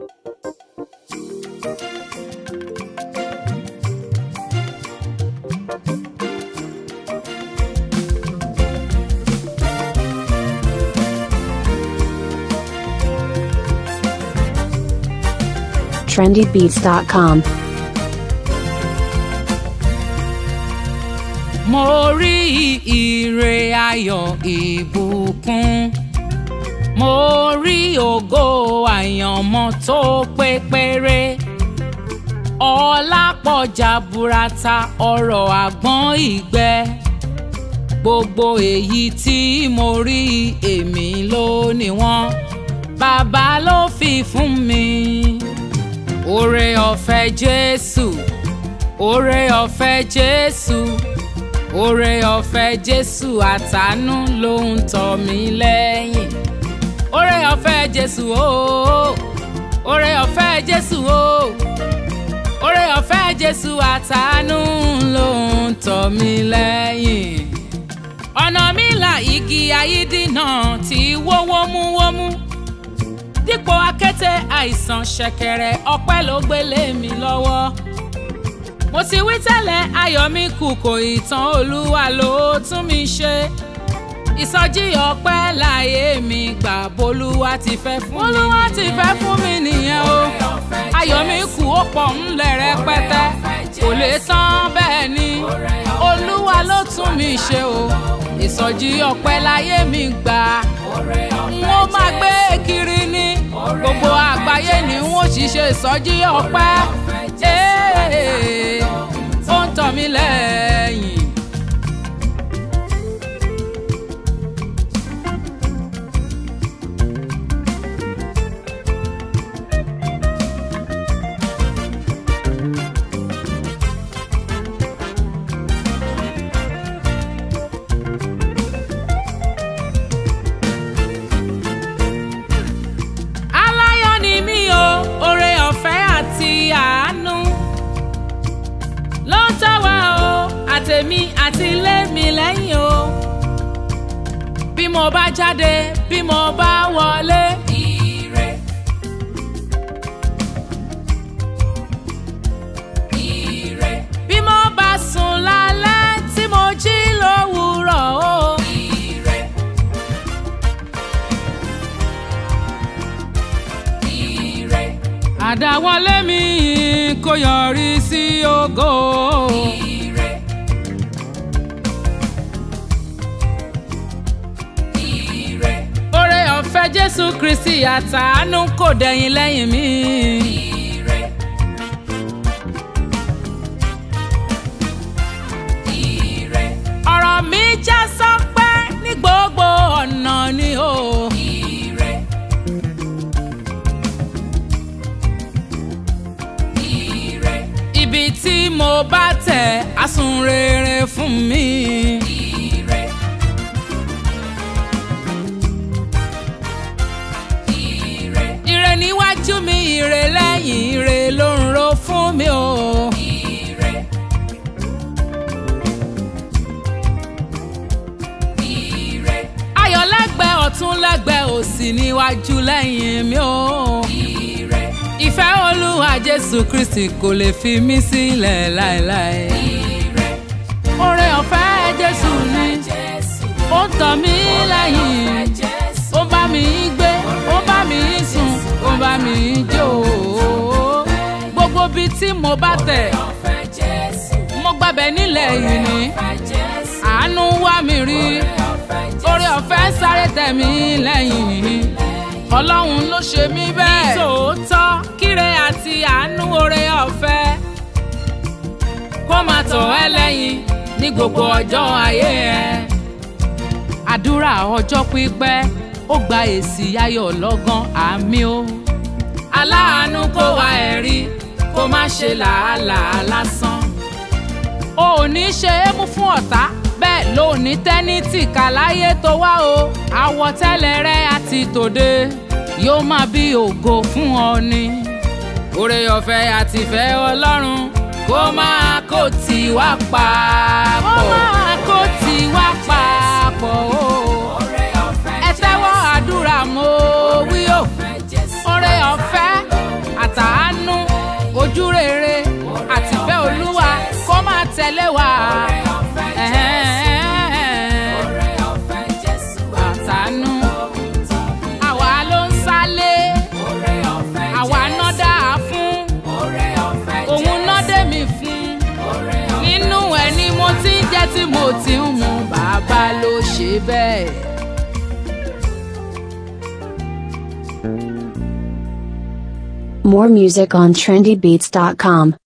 trendybeats.com. mo rí ire ayọ̀ ìbùkún mo rí ògo àyànmọ́ tó pé péré ọlá pọ̀ jaburata ọrọ̀ àgbọ̀n ìgbẹ́ gbogbo èyí tí mo rí èmi ló ní wọ́n bàbá ló fi fún mi oore ọ̀fẹ́ jésù oore ọ̀fẹ́ jésù oore ọ̀fẹ́ jésù àtàánú ló ń tọ̀ mí lẹ́yìn oore ọ̀fẹ́ jésù ooo oore ọ̀fẹ́ jésù ooo oore ọ̀fẹ́ jésù àtàánú ló ń tọ̀ mí lẹ́yìn ọ̀nà mi là igi ayídínà tí wó wómúwómú dípò akété àìsàn ṣẹ̀kẹ̀rẹ̀ ọpẹ́ ló gbélé mi lọ́wọ́ mo ti wí tẹ́lẹ̀ ayọ̀ mi kù kò ìtàn olúwa ló tún mi ṣe ìsọjí ọpẹ́ láyé mi gbà bolúwa ti fẹ́ fún mi bolúwa ti fẹ́ fún mi nìyẹn o ayọ̀ mi kù ó pọ̀ ńlẹ̀ rẹpẹtẹ kò lè tán bẹ́ẹ̀ ni olúwa ló tún mi ṣe o ìsọjí ọpẹ́ láyé mi gbà n ó máa gbé kiri ní gbogbo àgbáyé ni n ó ṣiṣẹ́ ìsọjí ọpẹ́ Ee, ó ń tọ̀ mí lẹ́yìn. aláyọ̀ ni mí o oore ọ̀fẹ́ àti àánú ló ń tọ́ wa o àtèmi àti ilé mi lẹ́yìn o bí mo bá jáde bí mo bá wọlé. ire ire bí mo bá sùn lálẹ́ tí mo jí lówùúrọ̀ o. ire ire. àdáwọlé mi kò yọrí sí ògo. ire. ire. oore ọ̀fẹ́ jésù kristi àtàánú kò dẹ̀yìn lẹ́yìn mi. ire. ire. ọ̀rọ̀ mi já sọ́pẹ́ ní gbogbo ọ̀nà ni o. ire. ire. ibi tí mo bá tẹ̀ á sún rere fún mi. ire. ire. ire níwájú mi ire lẹ́yìn ire ló ń ro fún mi o. ire. ire. ayọ̀ lẹ́gbẹ̀ẹ́ ọ̀tún lẹ́gbẹ̀ẹ́ òsì níwájú lẹ́yìn mi o. ire. ìfẹ́ olúwa jésù kristi kò lè fi mí sílẹ̀ láéláé. ire. oore ọ̀fẹ́ jésù ni ó ń tọ̀ mí lẹ́yìn ó bá mi gbé ó bá mi sùn ó bá mi jó gbogbo bíi tí mo bá tẹ̀ mo gbàbẹ̀ nílẹ̀ yìí ni àánú wá mi rí oore ọ̀fẹ́ sáré tẹ̀ mí lẹ́yìn ọlọ́run ló ṣe mí bẹ́ẹ̀. nítòótọ́ kíre àti àánú oore ọ̀fẹ́ kó máa tọ̀ ẹ́ lẹ́yìn ní gbogbo ọjọ́ ayé ẹ. àdúrà ọjọ́ pípẹ́ ó gba èsì ayọ̀ lọ́gán àmì o. aláàánú kó wa ẹ̀rí kó má ṣe làálàá lásán. o ò ní ṣe é mú fún ọ̀tá bẹ́ẹ̀ ló ní tẹ́nítì kàláyé tó wá o àwọ̀tẹ́lẹ̀ rẹ àti tòde yóò máa bí ògo fún ọ ni. oore ọ̀fẹ́ àti ìfẹ́ ọlọ́run kó máa kó tì wá papọ̀. kó máa kó tì wá papọ̀ o. ẹ tẹ́wọ́ àdúrà mo wí o. oore ọ̀fẹ́ tí mo ti ń mu bàbá ló ṣe bẹ́ẹ̀. More music on trendybeats.com.